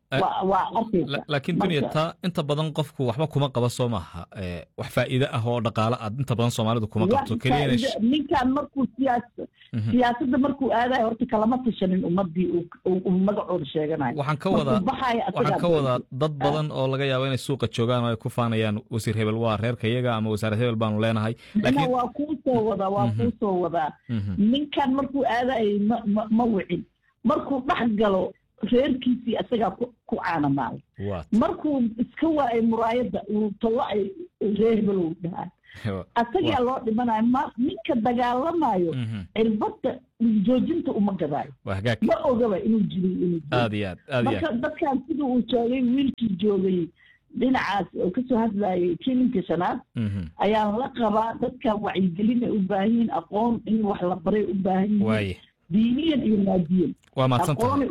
waa arkaysa laakiin dunya taa inta badan qofku waxba kuma qaba soo maaha wax faa'iide ah oo dhaqaale aad inta badan soomaalidu kuma qabto ninkan markuu siyaas siyaasadda markuu aadayo horta kalama tashanin ummadii uu magacooda sheeganayo waxaan ka wadaa waxaan ka wadaa dad badan oo laga yaabo inay suuqa joogaan oo ay ku faanayaan wasiir hebel waa reerka iyaga ama wasaarad hebel baanu leenahay laakiin waa kuu soo wadaa waa kuu soo wadaa ninkan markuu aadayo ma ma ma wicin markuu dhex galo reerkiisii isagaa ku caanamaalay markuu iska waayay muraayadda uu tawacay reer hebelow dhahaa asagaa loo dhimanayo ma ninka dagaalamayo cirbadda joojinta uma gadaayo ma ogaba inuu jiriy inuu marka dadkan sida uu joogay wiilkii joogay dhinacaas oo kasoo hadlayay kilinka shanaad ayaan la qabaa dadkan wacyigelin ay u baahan yihiin aqoon in wax la baray u baahan yihiin diiniyan iyo maadiyan waa mahadsantahay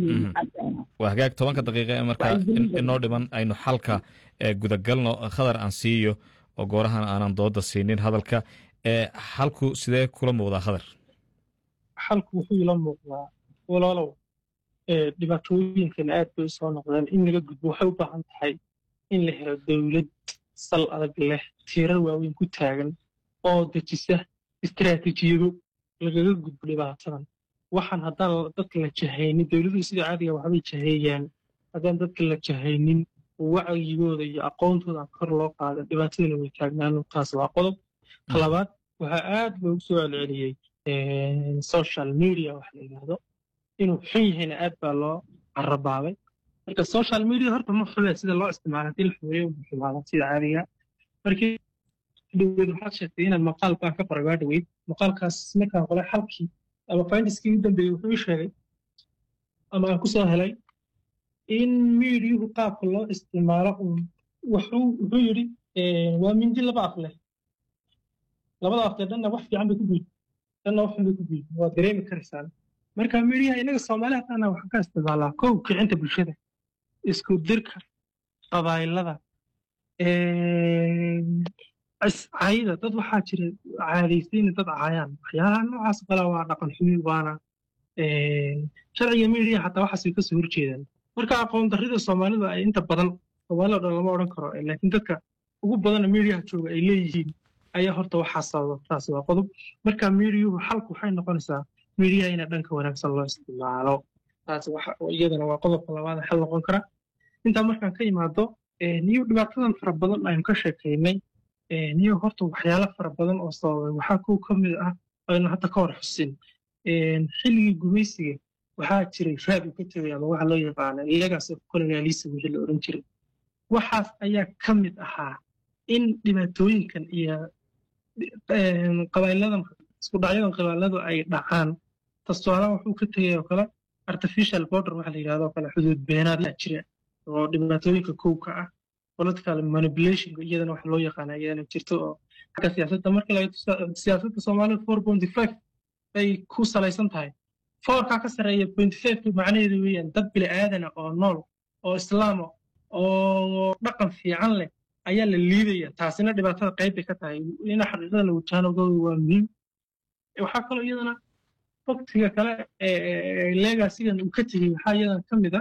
waa hagaag tobanka daqiiqa ee markaa inoo dhiman aynu xalka gudagalno khadar aan siiyo oo goorahan aanan dooda siinin hadalka xalku sidee kula muuqdaa khadar xalku wuxuu ila muuqdaa walaalow dhibaatooyinkan aad bay usoo noqdeen in laga gudbo waxay u baahan tahay in la helo dowlad sal adag leh tiirar waaweyn ku taagan oo dejisa istaraatiijiyado lagaga gudbo dhibaatadan waxaan haddaan dadka la jahaynin dowladuhu sida caadiga waxbay jaheeyaan haddaan dadka la jahaynin wacyigooda iyo aqoontooda kor loo qaada dhibaatadana way taagnaan taas waa qodob talabaad waxaa aad loogu soo celceliyey social media wax la yidhaahdo inuu xun yahayna aad baa loo carabaabay marka social media horta ma xume sida loo isticmaala hadii la xumeeyo ma xumaada sida caadiga markii dhaweyd waxaad sheegtay inaad maqaal baan ka qoray waa dhaweyd maqaalkaas markaan qolay xalkii ama findiskii u dambeeyey wuxuu ii sheegay ama aan kusoo helay in miidiyuhu qaabka loo isticmaalo wuxuu wuxuu yidhi waa mindi laba af leh labada aftee dhanna wax fiican bay ku guud dhanna wax xun bay ku guud waa dareemi karaysaan marka miidiyaha inaga soomaali hataana waxaan ka isticmaalaa kow kicinta bulshada isku dirka qabaayilada cayda dad waxaa jira caadaysayna dad caayaan waxyaalaha noocaas kale waa dhaqan xumi waana sharciga miidiya xataa waxaasay kasoo horjeedaan marka aqoon darrida soomaalida ay inta badan soomaalida dhan lama odhan karo laakiin dadka ugu badana miidiyaha jooga ay leeyihiin ayaa horta waxaa sababa taasi waa qodob marka miidiyuhu xalku waxay noqonaysaa miidiyaha ina dhanka wanaagsan loo isticmaalo taasi iyadana waa qodobka labaad xal noqon kara intaa markaan ka imaado niyo dhibaatadan fara badan aynu ka sheekaynay niyo horta waxyaalo fara badan oo sababay waxaa kow ka mid ah aynu hadda ka hor xusin xilligii gumaysiga waxaa jiray raad uu ka tegay ama waxa loo yaqaana legacy of colonialism wixii la odhan jiray waxaas ayaa ka mid ahaa in dhibaatooyinkan iyo qabaailadan isku dhacyadan qabailadu ay dhacaan tastuaalaha wuxuu ka tegay oo kale artificial border waxa la yidhahdo kale xuduud beenaad la jira oo dhibaatooyinka kowka ah political manipulation iyadana waxa loo yaqaana iyadana jirto oo xagga siyaasadda marka laga siyaasadda soomaalida four point five bay ku salaysan tahay foorkaa ka sarreeya point fiveka macnaheedu weeyaan dad bili aadana oo nool oo islaama oo dhaqan fiican leh ayaa la liidaya taasina dhibaatada qayb bay ka tahay ina xaqiiqada la wajahanogooda waa muhiim waxaa kaloo iyadana waktiga kale legasigan uu ka tegey waxaa iyadana ka mid a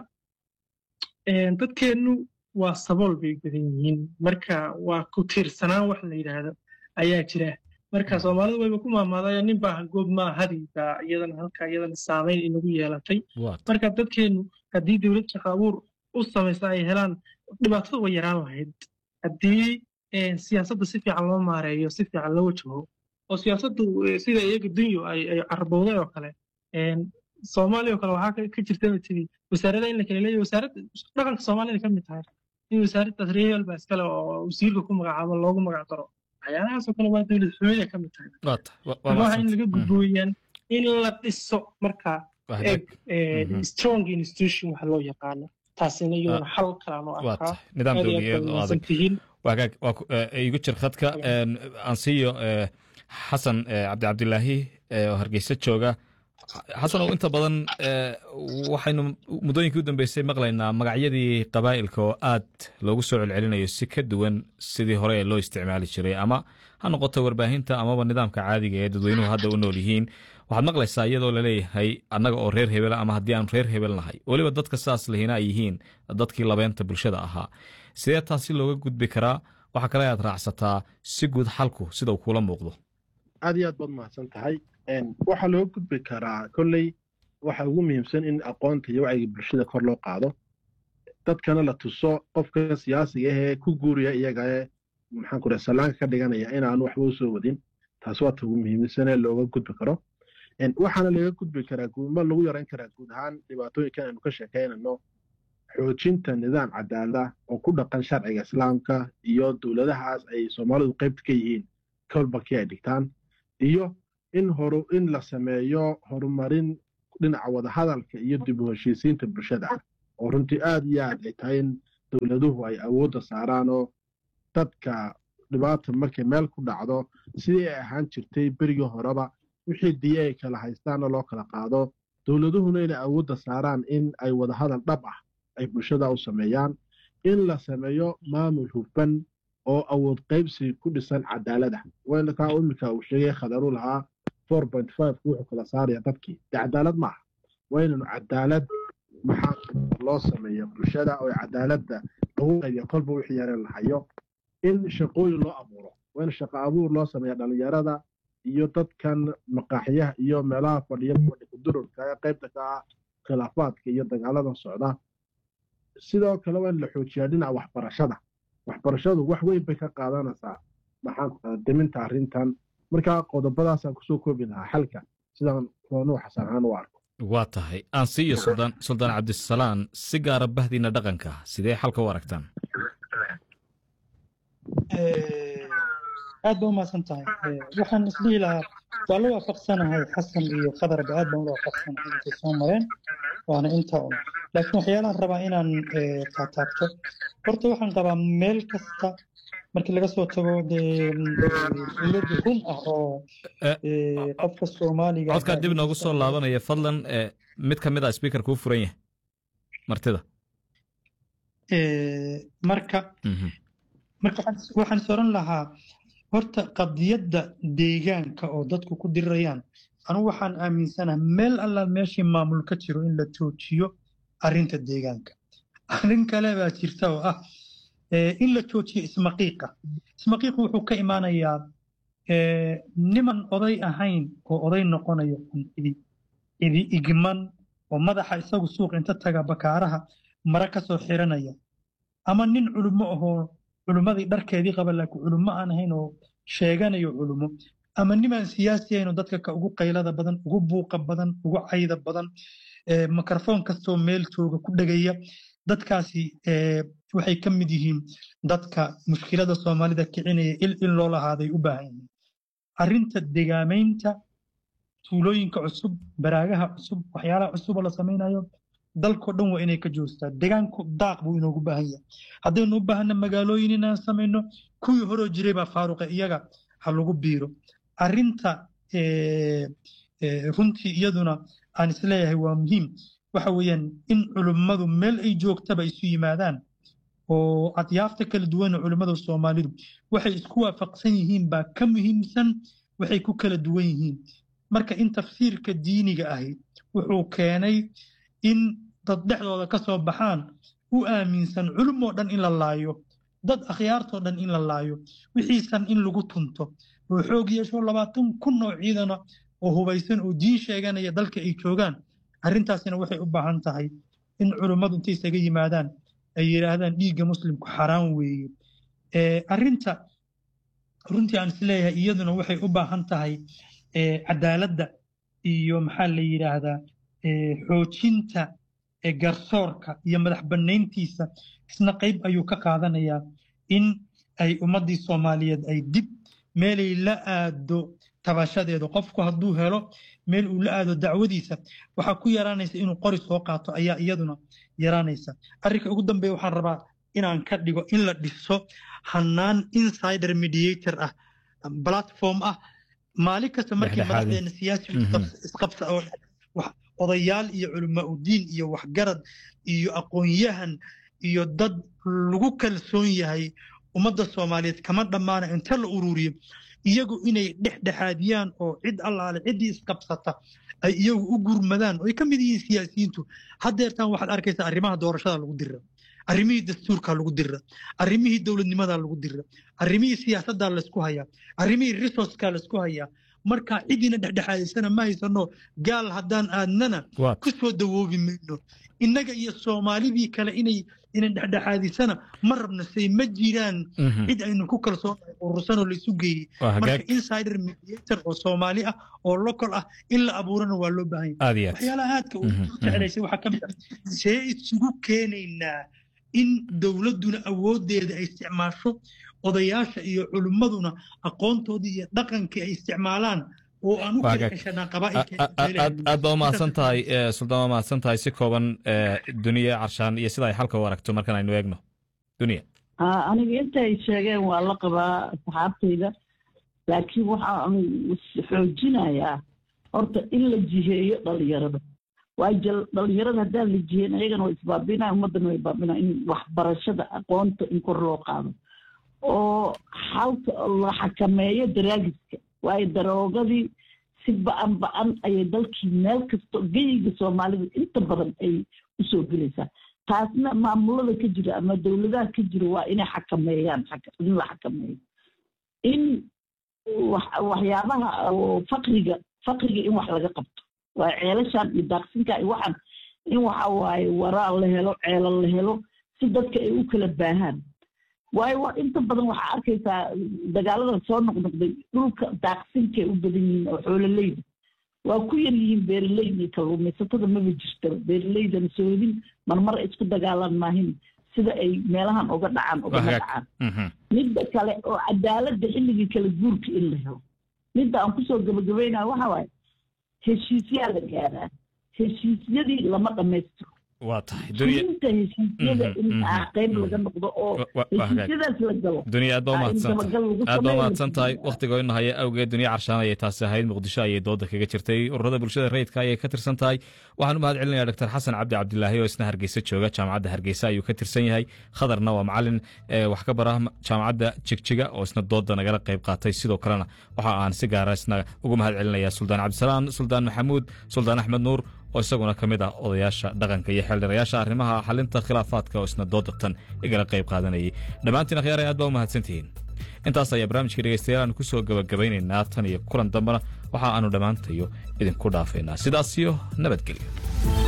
dadkeennu waa sabool bay badan yihiin marka waa ku tiirsanaan wax la yidhaahdo ayaa jira marka soomaalidu wayba ku maamaadaya nin baa goob maa hadiga iyadana halka iyadana saamayn inagu yeelatay marka dadkeennu haddii dowlad shaqo abuur u samaysa ay helaan dhibaatada way yaraan lahayd haddii siyaasadda si fiican loo maareeyo si fiican loo wajaho oo siyaasaddu sida iyaga dunyo ay carbowday oo kale soomaaliya oo kale waxaa ka jirta tiri wasaarada in la kala leeyahy wasaaradda dhaqanka soomaalida ka mid tahay in wasaaraddaas reehel baa iskale oo wasiirka ku magacaabo loogu magac daro waxyaalahaasoo kale waa dowlad xumida ka mid tahay waxa in laga gudbooyaan in la dhiso marka strong institution waxa loo yaqaano taasina iyadana xal kalaan oo arkaa nidaam dowliyeed oo adag wagaag igu jir khadka aan siiyo xasan cabdi cabdilaahi oo hargeysa jooga xasanow inta badan waxaynu muddooyinkii u dambeysay maqlaynaa magacyadii qabaa'ilka oo aad loogu soo celcelinayo si ka duwan sidii hore ee loo isticmaali jiray ama ha noqoto warbaahinta amaba nidaamka caadiga ee dadweynuhu hadda u nool yihiin waxaad maqlaysaa iyadoo laleeyahay annaga oo reer hebela ama haddii aan reer hebel nahay weliba dadka sidaas lehina ay yihiin dadkii labeynta bulshada ahaa sidee taasi looga gudbi karaa waxaa kale aad raacsataa si guud xalku sida uu kuula muuqdo aad iyo aad baad mahadsan tahay waxaa looga gudbi karaa kolley waxa ugu muhiimsan in aqoonta iyo wacyiga bulshada kor loo qaado dadkana la tuso qofka siyaasiga ahee ku guuriya iyagae maxaan ku raha sallaanka ka dhiganaya inaanu waxba usoo wadin taas waa ta ugu muhiimsanee looga gudbi karo waxaana laga gudbi karaa ma lagu yarayn karaa guud ahaan dhibaatooyinkan aynu ka sheekaynayno xoojinta nidaam cadaalada oo ku dhaqan sharciga islaamka iyo dowladahaas ay soomaalidu qaybta ka yihiin kolbakii ay dhigtaan iyo in horu in la sameeyo horumarin dhinaca wadahadalka iyo dib u heshiisiinta bulshada oo runtii aad iyo aad ay tahay in dowladuhu ay awoodda saaraan oo dadka dhibaata markay meel ku dhacdo sidii ay ahaan jirtay berigii horeba wixii diye ay kala haystaanna loo kala qaado dowladuhuna inay awoodda saaraan in ay wadahadal dhab ah ay bulshada u sameeyaan in la sameeyo maamul hufan oo awood qaybsi ku dhisan cadaalada kaa imika uu sheegay khadaru lahaa four point five wuxuu kala saaraya dadkii dee cadaalad maaha waa inaynu cadaalad maxaa loo sameeyo bulshada oo cadaaladda lagu qaybiyo kolba wixii yareen la hayo in shaqooyin loo abuuro waa in shaqo abuur loo sameeya dhalinyarada iyo dadkan maqaaxyaha iyo meelaha fadhiya dururka ee qaybta ka ah khilaafaadka iyo dagaaladan socda sidoo kale waa in la xoojiyaa dhinaca waxbarashada waxbarashadu wax weyn bay ka qaadanaysaa maxaan deminta arrintan markaa qodobadaasaan kusoo koobi lahaa xalka sidaan roonuu xasan ahaan u arko waa tahay aan siiyo suldaan suldaan cabdisalaan si gaara bahdiina dhaqanka sidee xalka u aragtaan aad ba umahadsan tahay waxaan isdhihi lahaa waa la waafaqsanahay xasan iyo khadarba aad baan ula waafaqsanahay intay soo mareen waana inta un laakiin waxyaalaan rabaa inaan taataabto horta waxaan qabaa meel kasta markii laga soo tago dee dowladda run ah oo qofka soomaaliga codkaa dib noogu soo laabanaya fadlan mid ka mid a speaker kuu furan yahay martida marka marka waxaan soran lahaa horta qadiyadda deegaanka oo dadku ku dirirayaan anugu waxaan aaminsanaha meel alla meeshii maamul ka jiro in la joojiyo arrinta deegaanka arrin kale baa jirta oo ah in la joojiyo ismaqiiqa ismaqiiqu wuxuu ka imaanayaa niman oday ahayn oo oday noqonayo idi igman oo madaxa isagu suuq inta taga bakaaraha mara ka soo xiranaya ama nin culummo ahoo culummadii dharkeedii qaba laakiin culummo aan ahayn oo sheeganayo culummo ama nimaan siyaasi ahayn oo dadka ka ugu qaylada badan ugu buuqa badan ugu cayda badan mikrofoon kastoo meel jooga ku dhegaya dadkaasi waxay ka mid yihiin dadka mushkilada soomaalida kicinaya il in loo lahaaday u baahan yihiin arrinta degaamaynta tuulooyinka cusub baraagaha cusub waxyaalaha cusub oo la samaynayo dalkoo dhan waa inay ka joostaa degaanku daaq buu inoogu baahan yahay haddaynu u baahanna magaalooyin inaan samayno kuwii horoo jiray baa faaruqa iyaga ha lagu biiro arrinta runtii iyaduna aan isleeyahay waa muhiim waxa weeyaan in culummadu meel ay joogtaba isu yimaadaan oo adyaafta kala duwan culummada soomaalidu waxay isku waafaqsan yihiin baa ka muhiimsan waxay ku kala duwan yihiin marka in tafsiirka diiniga ahi wuxuu keenay in dad dhexdooda ka soo baxaan u aaminsan culumoo dhan in la laayo dad akhyaartoo dhan in la laayo wixiisan in lagu tunto oo xoog yeesho labaatan kun oo ciidana oo hubaysan oo diin sheeganaya dalka ay joogaan arrintaasina waxay u baahan tahay in culummadu intay isaga yimaadaan ay yidhaahdaan dhiigga muslimku xaraan weeye arrinta runtii aan isleeyahay iyaduna waxay u baahan tahay cadaaladda iyo maxaa la yidhaahdaa xoojinta garsoorka iyo madax bannayntiisa isna qayb ayuu ka qaadanayaa in ay ummaddii soomaaliyeed ay dib meelay la aado tabashadeeda qofku hadduu helo meel uu la aado dacwadiisa waxaa ku yaraanaysa inuu qori soo qaato ayaa iyaduna yaraanaysa arrinka ugu dambeeya waxaan rabaa inaan ka dhigo in la dhiso hannaan insider mediator ah platform ah maalin kasta markii madaxdeena siyaasi isqabsa oo odayaal iyo culamaa udiin iyo waxgarad iyo aqoon-yahan iyo dad lagu kalsoon yahay ummadda soomaaliyeed kama dhammaana inta la ururiyo iyagu inay dhexdhexaadiyaan oo cid allaale ciddii isqabsata ay iyagu u gurmadaan oo ay ka mid yihiin siyaasiyiintu haddeertaan waxaad arkaysaa arrimaha doorashada lagu dira arrimihii dastuurka lagu dira arrimihii dowladnimada lagu dira arrimihii siyaasadda laysku hayaa arrimihii resourceka laysku hayaa marka cidiina dhexdhexaadaysana ma haysano gaal haddaan aadnana ku soo dawoobi mayno innaga iyo soomaalidii kale inay inan dhexdhexaadisana ma rabno say ma jiraan cid aynu ku kalsoonahay urursanoo laysu geeyey marka insider mediator oo soomaali ah oo local ah in la abuurana waa loo baahan yahay waxyaalaha aadka uu jeclaysay waxaa ka mid ah see isugu keenaynaa in dowladduna awooddeeda ay isticmaasho odayaasha iyo culimmaduna aqoontoodii iyo dhaqankii ay isticmaalaan oo aan u kala ceshanaa aad baa umahadsan tahay suldaan waa mahadsan tahay si kooban duniya carshaan iyo sida ay xalka u aragto markan aynu eegno duniya aniga inta ay sheegeen waa la qabaa asxaabtayda laakiin waxaan xoojinayaa horta in la jiheeyo dhalinyarada waayo dhalinyarada haddaan la jiheyn ayagana waa isbaabinaya ummaddana way baabinaya in waxbarashada aqoonta in kor loo qaado oo xalka la xakameeyo daraagiska waayo daroogadii si ba-an ba-an ayay dalkii meel kasto geyiga soomaalida inta badan ay usoo gelaysaa taasna maamulada ka jira ama dowladaha ka jira waa inay xakameeyaan in la xakameeyo in waxyaabaha fakriga fakriga in wax laga qabto waayo ceelashan iyo daaqsinka iyo waxaan in waxa waaye waraa la helo ceelal la helo si dadka ay u kala baahaan waayo waa inta badan waxaa arkaysaa dagaaladan soo noqnoqday dhulka daaqsinkay u badan yihiin oo xoololeyda waa ku yar yihiin beeraleyda iyo kalluumaysatada maba jirtaba beeraleydana soodin marmar isku dagaalaan maahin sida ay meelahan uga dhacaan ugama dhacaan midda kale oo cadaaladda xilligii kala guurka in la helo midda aan kusoo gabagabaynayo waxa waaye heshiisyaa la gaaraa heshiisyadii lama dhammaystiro waa tahay fulinta heshiisyada in qayb laga noqdo oo heshiisyadaas la galo duniya aad baa umahadsantahay aad baa umahadsan tahay wakhtiga ina haya awgeed duniya carshaan ayay taasi ahayd muqdisho ayay dooda kaga jirtay ururada bulshada rayidka ayay ka tirsan tahay waxaan u mahad celinaya dr xasan cabdi cabdilaahi oo isna hargeysa jooga jaamacadda hargeysa ayuu ka tirsan yahay khadarna waa macalin wax ka bara jaamacadda jigjiga oo isna dooda nagala qayb qaatay sidoo kalena waxa aan si gaara isna ugu mahad celinaya suldaan cabdisalaan suldaan maxamuud suldaan axmed nuur oo isaguna ka mid ah odayaasha dhaqanka iyo xeeldhirayaasha arrimaha xalinta khilaafaadka oo isna doodatan igala qayb qaadanayay dhammaantiin akhyaaraya aad baa u mahadsantihiin intaas ayaa barnaamijka dhegeystayaal aanu ku soo gabagabaynaynaa tan iyo kulan dambena waxa aanu dhammaantayo idinku dhaafaynaa sidaas iyo nabadgelyo